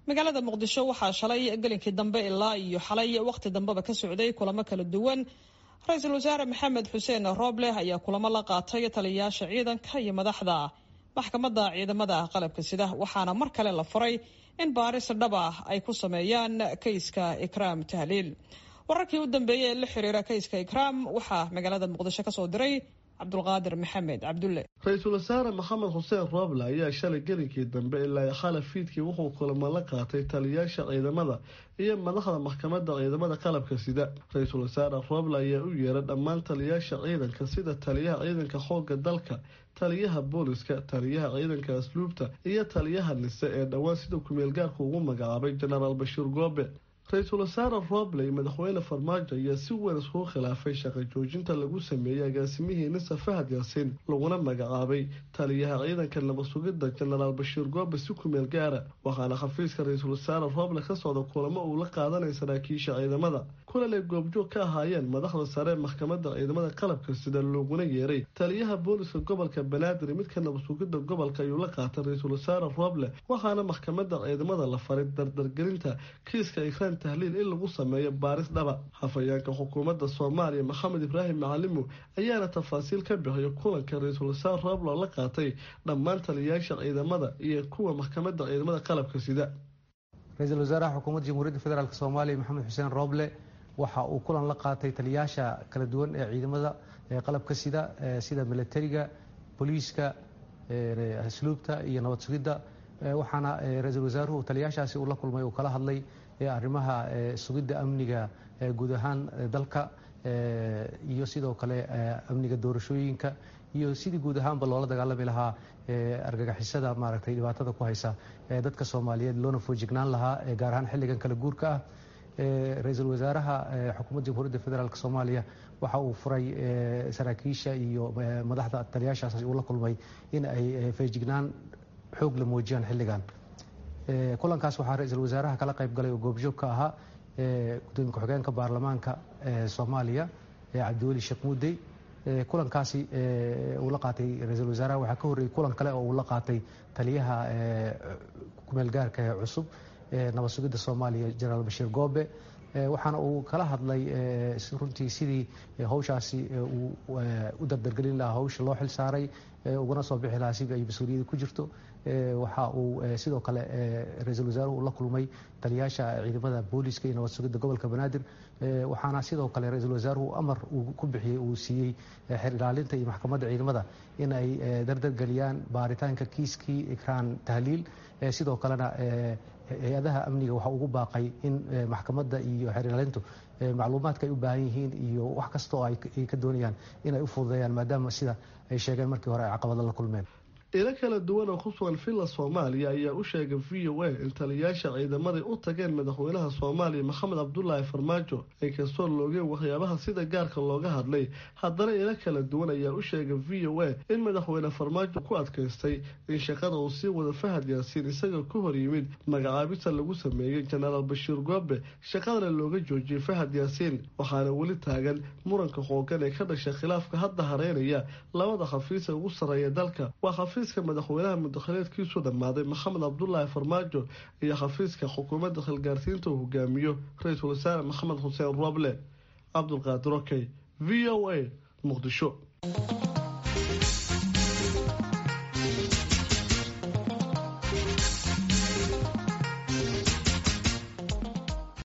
magaalada muqdisho waxaa shalay gelinkii dambe ilaa iyo xalay wakhti dambeba ka socday kulamo kala duwan ra-iisul wasaare maxamed xuseen rooble ayaa kulamo la qaatay taliyayaasha ciidanka iyo madaxda maxkamadda ciidamada qalabka sida waxaana mar kale la furay in baaris dhab ah ay ku sameeyaan kayska ikraam tahliil wararkii u dambeeyey ee la xiriira kayska ikraam waxaa magaalada muqdisho kasoo diray cabdulqaadir maxamed cabdulle ra-iisul wasaare maxamed xuseen rooble ayaa shalay gelinkii dambe ilaa xala fiidkii wuxuu kulamo la qaatay taliyayaasha ciidamada iyo madaxda maxkamadda ciidamada qalabka sida ra-iisul wasaare rooble ayaa u yeeray dhammaan taliyayaasha ciidanka sida taliyaha ciidanka xoogga dalka taliyaha booliska taliyaha ciidanka asluubta iyo taliyaha nise ee dhowaan sida kumeelgaarka ugu magacaabay jenaraal bashiir goobe ra-iisul wasaare rooble iyo madaxweyne farmaajo ayaa si weyn iskugu khilaafay shaqo joojinta lagu sameeyey agaasimihii nisa fahad yaasiin laguna magacaabay taliyaha ciidanka nabad sugidda jenaraal bashiir goobe si kumeel gaara waxaana xafiiska ra-iisul wasaare rooble ka socda kulamo uu la qaadanay saraakiisha ciidamada kulan ay goobjoog ka ahaayeen madaxda sare ee maxkamadda ciidamada qalabka sida looguna yeeray taliyaha booliska gobolka banaadir midka nabad sugidda gobolka ayuu la qaatay ra-iisul wasaare rooble waxaana maxkamadda ciidamada la faray dardargelinta kiiska ikraan tahliil in lagu sameeyo baaris dhaba hafayeenka xukuumadda soomaaliya maxamed ibraahim macalimu ayaana tafaasiil ka bixiyo kulanka ra-iisul wasaare rooble oo la qaatay dhammaan taliyayaasha ciidamada iyo kuwa maxkamadda ciidamada qalabka sida ra-iisul wasaaraha xukuumadda jamhuuriyadda federaalk soomaaliya maxamed xuseen rooble waxa uu kulan la qaatay taliyayaasha kala duwan ee ciidamada qalabka sida sida milatariga booliiska asluubta iyo nabad sugidda waxaana ra-iisul wasaaruhu taliyayaashaasi uu la kulmay uu kala hadlay arrimaha sugidda amniga guud ahaan dalka iyo sidoo kale amniga doorashooyinka iyo sidii guud ahaanba loola dagaalami lahaa argagixisada maaragtay dhibaatada ku haysa dadka soomaaliyeed loona foojignaan lahaa gaar ahaan xilligan kala guurka ah ra-iisul wasaaraha xukuumadda jamhuuriyadda federaalk soomaaliya waxa uu furay saraakiisha iyo madaxda taliyaashaas uu la kulmay in ay feejignaan xoog la muujiyaan xilligan kulankaas waxaa ra-iisul wasaaraha kala qayb galay oo goobjoog ka ahaa gudoomiye ku-xigeenka baarlamaanka soomaaliya cabdiweli sheekh muudey kulankaasi uu la qaatay ra-iisul wasaaraha waxaa ka horreeyey kulan kale oo uu la qaatay taliyaha kumeelgaarka ee cusub nabad sugidda soomaaliya jenaraal bashiir goobe waxaana uu kala hadlay runtii sidii hawshaasi uu u dardargelin lahaa hawsha loo xil saaray ugana soo bixi lahaa sidii ay mas-uuliyadda ku jirto waxa uu sidoo kale ra-iisul wasaaruhu la kulmay taliyayaasha ciidamada booliiska iyo nabad sugidda gobolka banaadir waxaana sidoo kale ra-iisul wasaaruhu amar uu ku bixiyey uu siiyey xer ilaalinta iyo maxkamadda ciidamada in ay dardargeliyaan baaritaanka kiiskii ikraan tahliil sidoo kalena hay-adaha amniga waxa ugu baaqay in maxkamadda iyo xeer ilaalintu macluumaadka ay u baahan yihiin iyo wax kasta oo ay ka doonayaan inay u fududeeyaan maadaama sida ay sheegeen markii hore ay caqabado la kulmeen ilo kala duwan oo ku sugan villa soomaaliya ayaa u sheegay v o a in taliyayaasha ciidamaday u tageen madaxweynaha soomaaliya maxamed cabdulaahi farmaajo inkastoo loogeen waxyaabaha sida gaarka looga hadlay haddana ilo kala duwan ayaa u sheegay v o a in madaxweyne farmaajo ku adkaystay in shaqada uu sii wada fahad yaasiin isagoo ka hor yimid magacaabista lagu sameeyey jenaraal bashiir goobe shaqadana looga joojiyey fahad yaasiin waxaana weli taagan muranka xoogan ee ka dhashay khilaafka hadda hareynaya labada khafiis ee ugu sarreeya dalka waa xafiiska madaxweynaha mudakhileedkiisu dhammaaday maxamed cabdulaahi farmaajo iyo xafiiska xukuumadda khilgaarsiinta uu hogaamiyo ra-iisul wasaare maxamed xuseen rooble cabdulqaadir okey v o a muqdisho